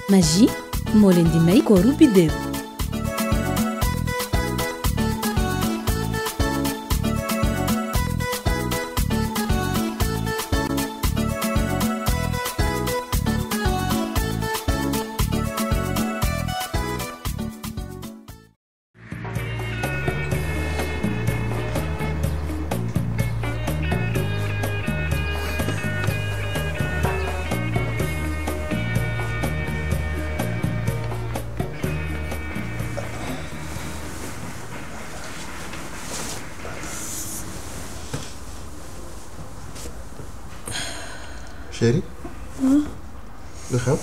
Maggi moo leen di may kooru biddéew chéri lu xew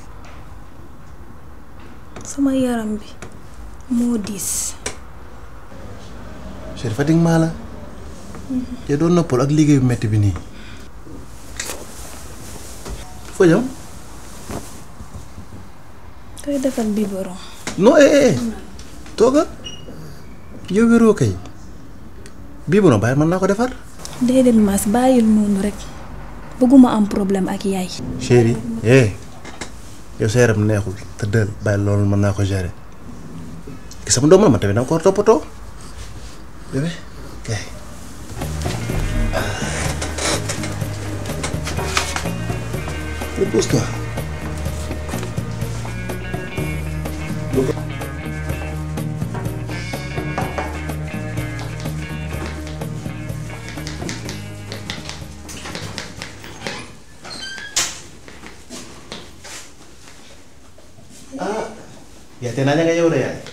sama yaram bi moo diis chéri fatigue maa la te doon noppal ak liggéey bu metti bi nii foo jëm koy defal biberon non eh eh tooga yow wéroo kay bii bu bàyyi mën naa ko defar déedéet mas bàyyil noonu rek bëgguma am problème ak yaay chéri eh yow sa yaram neexul te dël bàyyi loolu mën naa ko gérer ki sama doom la ma tamit danga ko war a toppatoo bébé kay repose-toi ah yaa te naa ña nga yow de yaay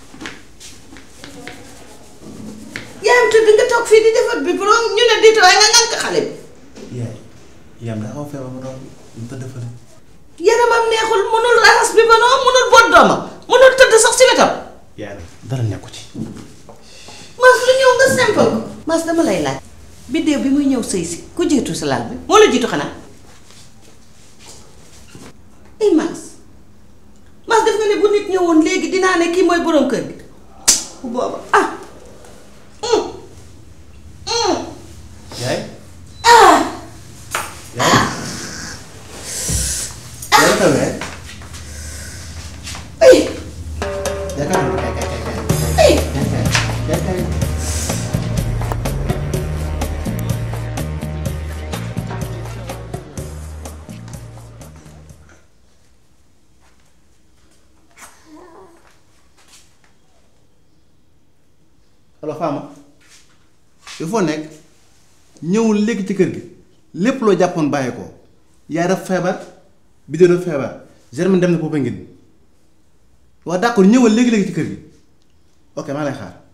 yaayam tëdd nga toog fii di defar bi borom ñu ne diit waaye nga ngànk xale bi yaay yaam daa xaw feebar ma doon mu tëdd fële yaramam neexul mënul raxas bi ba noonu mënul boot doomam mënul tëdd sax si wetam yaay dara nekku ci mas lu ñëw nga simple ko mas dama lay laaj biddéew bi muy ñëw sëy si ku jiitu si laal bi moo la jiitu xanaa ay mas mas def nga ne bu nit ñëwoon léegi dinaa ne kii mooy boroom kër gi bu booba ah hum hum yaay yaay yaay tawee ay yaakaar naa kay kay kay kay ay kay kay kay allo Fama il faut nekk ñëwul léegi ci kër gi lépp loo jàppoon bàyyi ko yaay daf feebar bi dee daf feebar Germaine dem na Popenguine waa d'accord ñëwal léegi léegi ci kër gi ok maa lay xaar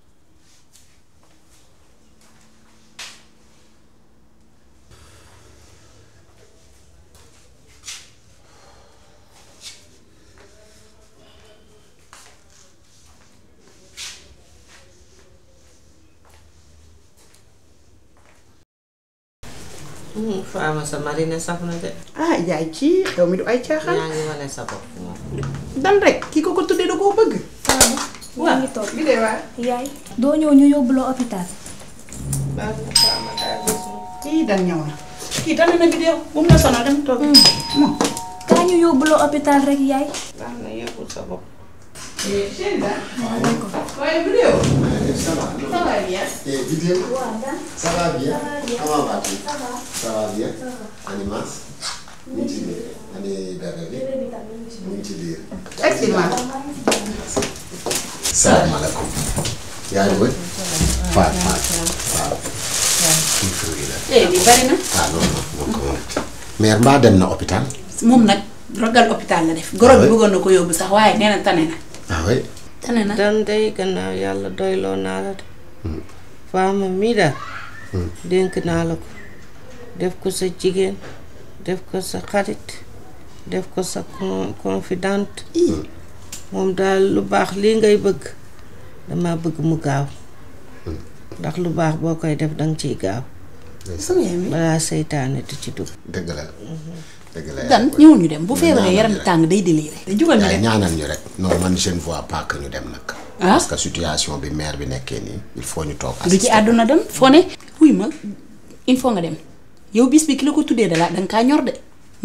faama sa marine saf na de ah yaay ci xew mi du ay caaxaan yaa ngi wane sa bopp moom dan rek kii ko ko tuddee da koo bëgg yaa ngi toog bi dee waa yaay doo ñëw ñu yóbbu la hôpital kii dan ñëw na kii dan na bi dee bu mu la sonal dem toog moom kaa ñu yóbbu la hôpital rek yaay baax na yëgul sa bopp chéri dan waaye bi dee ça va ça va bien Et Didier Ça va bien Comment vas-tu Ça va bien Animas mu ngi ci biir ani bébé bi mu ngi ci biir excellent salaamaaleykum yaa ngi wër Faat Faat waaw kii fii la eh bi bari na ah non non non ko mère mbaa dem na hôpital moom nag rogal hôpital la def goro bi bëggoon na ko yóbbu sax waaye nee na tane na ah oui tane na dan day gannaaw yàlla doyloo naa la de faama mii daal dénk naa la ko def ko sa jigéen def ko sa xarit def ko sa con- confidente moom daal lu baax lii ngay bëgg dama bëgg mu gaaw ndax lu baax boo koy def danga ciy gaaw sama yaay mi balaa seytaane di ci dugg dëgg la dëgg la dan ñëwul ñu dem bu feebaree yaram bi tàng day déliré jugal ñu yaay dem ñaanal ñu rek non man je ne vois pas que ñu dem nag Ah. parce que situation bi mère bi nekkee nii il faut ñu toog du ci àdduna dem foo ne wuy ma il faut nga dem yow bis bi ki la ko tuddee da la danga kaa ñor de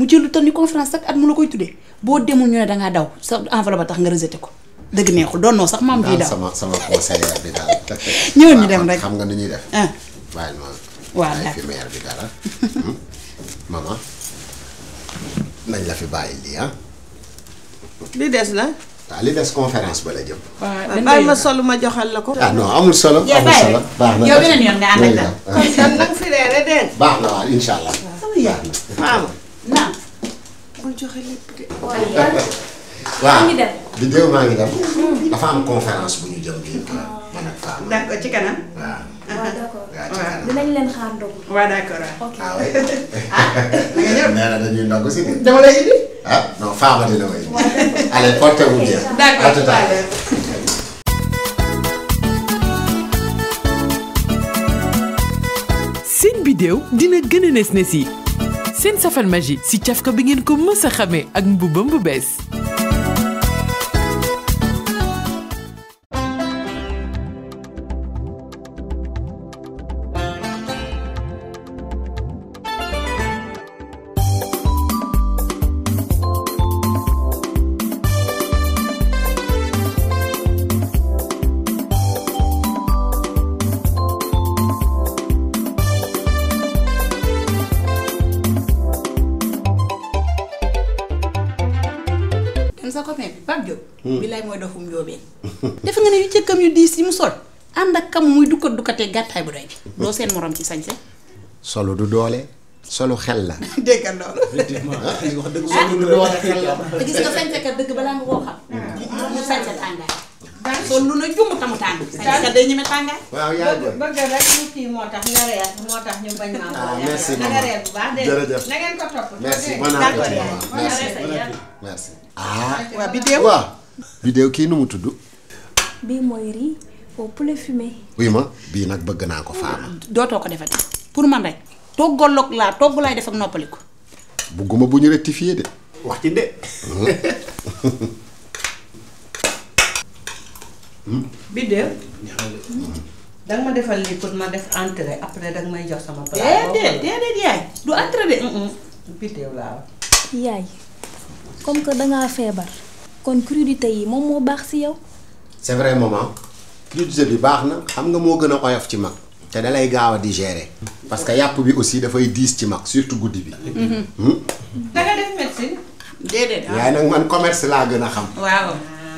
mu jël lu toll ni conférence sax at mu la koy tuddee boo demul ñu ne dangaa daw sa enveloppe ba tax nga rejeté ko dëgg neexul doon noo sax maam bii daal daw sama sama conseiller bi daal. ñëwoon ñu waaw, dem kon rek. xam nga ni ñuy def. ah bàyyil ma. Waaw, bàyyi fi d'accord. maire bi dara. Hmm? maman nañ la fi bàyyi lii ah. li des na waaw li des conférence ba la jëm. waaw bàyyi ma solu ma joxal la ko ah non amul solo. Yaa amul bàyyi solo rek. baax na Yow beneen yoon nga ànd ak daal. Ah, kon kan nag fi reere dégg baax na waaw incha allah. sama yaay maama naam bul joxe lépp de waaw ngi dem. di déw maa ngi dem. dafa am conférence bu ñu jëm bii quoi. man ak Fama. d'accord ci kanam waaw. waaw d'accord waaw ci kanam. dinañ leen xaar ndogu. waaw d'accord ok ah oui. nee na dañuy ndogg si de. dama lay indi ah non Fama dina may. allez portez-vous bien. d'accord À tout à l'heure. seen bidéew dina gën a nes nes yi seen safal magie si cafka bi ngeen ko mës a xamee ak mbubam bu bees dem sa copain bi Pape Diop billaay mooy dofum njóobeen defe nga ne yu cëkkam yu diis yi mu sol ànd ak kam muy dukkat dukkatee gàttaay bu doy bi doo seen morom ci sañse solo du doole solu xel la. déggal loolu effectivement li nga wax dëgg solo du doole xel la. te gis nga sañse kat dëgg balaa nga koo xam mu sañse tàngaay sol lu na jumb tamu tàng sañse kat day ñeme tàngaay waaw yaa ngi bëgg rek ñu kii moo tax nga reer moo tax ñu bañ maa Ah, boole. merci, na nga maman. reer bu baax dégg Jërëjëf. na ngeen ko topp merci dégg bon nga. appétit D'accord, maman merci bon appétit. merci. ah. waa bidéew waaw. vidéo kii nu mu tudd. bii mooy riz au poulet fumé. wuy ma bii nag bëgg naa ko Fama. dootoo ko defati pour man rek toggaloog laa togg laay def ak noppaliku bugguma bu ñu rectifier de. wax ci de. Biddew danga ma defal lii pour ma def entrée après danga may jox sama plat. déedéet déedéet yaay du entré de Biddew laa wax. yaay comme que dangaa feebar. kon crudité yi moom moo baax si yow. c'est vrai maman. crudité bi baax na xam nga moo gën a oyof ci mag. te dalay gaaw a digérer. parce que yàpp bi aussi dafay diis ci mag surtout guddi bi. danga def médecine. déedéet yaay nag man commerce laa gën a xam. waaw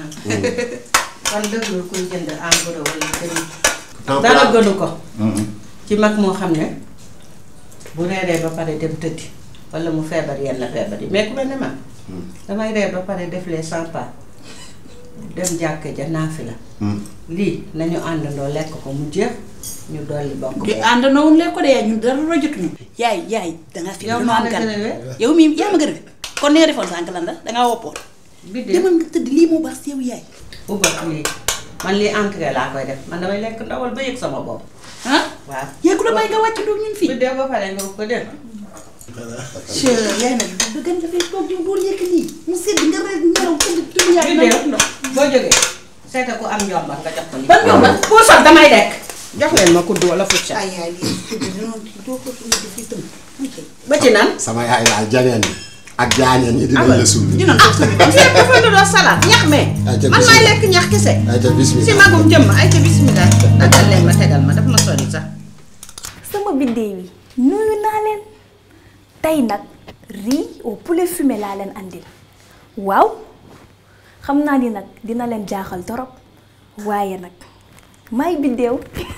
kon dëggul kuy jënd en gros wala këriñ. Temps dara plat. gënu ko. ci mag moo xam ne bu reeree ba pare dem tëddi wala mu feebar yenn feebar yi mais ku mel ne man. damay reer ba pare def les cent pas dem jàkk ja naafi la. lii nañu àndandoo lekk ko mu jeex ñu dolli bokk. di ànd noonu lekk ko de yaay ñun dara jotuñu yaay yaay danga fi Yow dama maa am la gan gën a wér. yow mii yaa ma gën a wér kon ni nga defoon sànq lan la dangaa woppoon Biddew demal nga tëdd lii moo baax si yow yaay ubba lii man lii entrée laa koy def man damay lekk ndawal ba yëg sama bopp. ah waaw yaay ku la bàyyi nga wàcc doog ñun fii Biddew ba pare nga ko dégg. che yaay nag da gën dafay toog yow dool yëkk lii mu sedd nga reer nelaw tëdd tëdd yaay na Biddew boo jógee seeta ku am njomba nga jox ko lii. ban ñoom la puusal damay lekk. jox leen ma kudd wala fucca. ay yaay lii tëdd noonu doo ko suñu dafay tënk ba ci nan. sama yaay daal janeen yi ak jaañeen yi dinañ la suul. ñu naan ko suñu lépp dafa lu doon salaat ñax me. Ay, ca man bismillah. maay lekk ñax kese. ay ca bismillah. si magum jëmm ay ca bismillah. dagal leen ma tegal ma daf ma sori sax. sama biddéew yi nuyu naa leen tey nag riz au poulet fumé laa leen andil waaw xam naa ni nag dina leen jaaxal torop waaye nag maay biddéew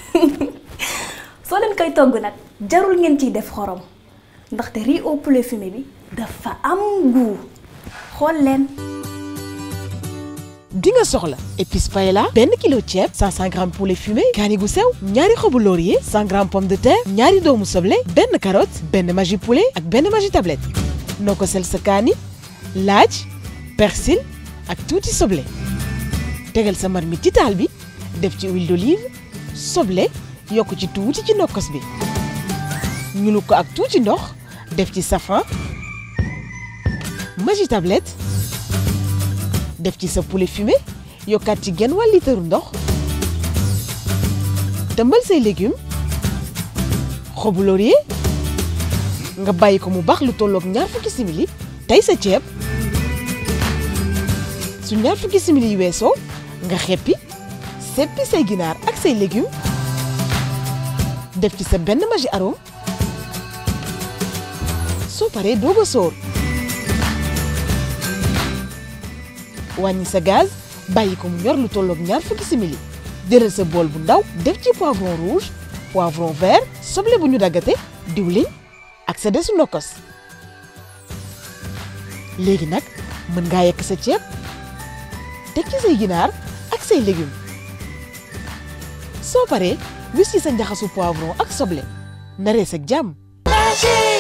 soo leen koy togg nag jarul ngeen ciy def xorom ndaxte riz au poulet fumé bi dafa am goût xool leen di nga soxla épice paella benn kilo ceeb 500 grammes poulet fumé kaani gu sew ñaari xobu laurier 100 grammes pomme de terre ñaari doomu soble benn carotte benn magi poulet ak benn magi tablette noo ko sel sa kaani laaj persil ak tuuti soble tegal sa marmite ci taal bi def ci huile d'olive soble yokk ci tuuti ci nokkos bi ñulu ko ak tuuti ndox def ci safran magi tablette def ci sa poulet fumé yokkaat ci genn wàll litre ndox tëmbal say légumes xobu laurier nga bàyyi ko mu baax lu tolloog ñaar fukki simili tey sa ceeb su ñaar fukki simili yi weesoo nga xeppi seppi say ginaar ak say légumes def ci sa benn magi arôme soo paree doog a sóor wàññi sa gaz bàyyi ko mu ñor lu tolloog ñaar fukki simili jëlal sa bool bu ndaw def ci poivron rouge poivron vert soble bu ñu daggate diwlin ak sa desu nokkos léegi nag mën ngaa yekk sa ceeb teg ci say ginaar ak say légumes soo paree wis ci sa njaxasu poivron ak soble na rees ak jàmm